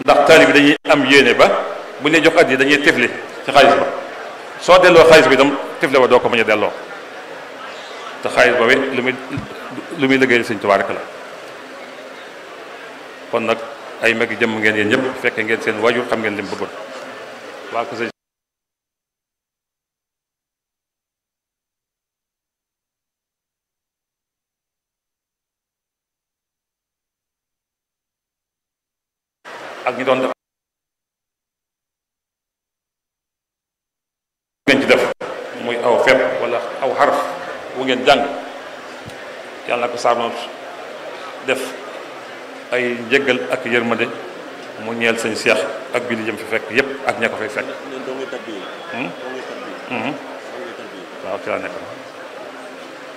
ndax taali bi dañuy am yéene ba bu ñu jox at yi dañuy tifli ci xaalis ba soo delloo xaalis bi itam tifle ba doo ko mën a delloo te xaalis boobu lu muy lu muy liggéey Sëñ Tuubaa rek la kon nag ay mag jëmm ngeen yéen ñëpp fekkee ngeen seen waajur xam ngeen li mu bëggoon waa ko sëñ ak ñi doon def ngeen ci def muy aw fet wala aw xaraf wu ngeen jàng yàlla na ko saama def ay njëggal ak yërmande mu ñeel sëñ Seex ak bi li jëm fi fekk yépp ak ña ko fay fekk waaw ci laa nekk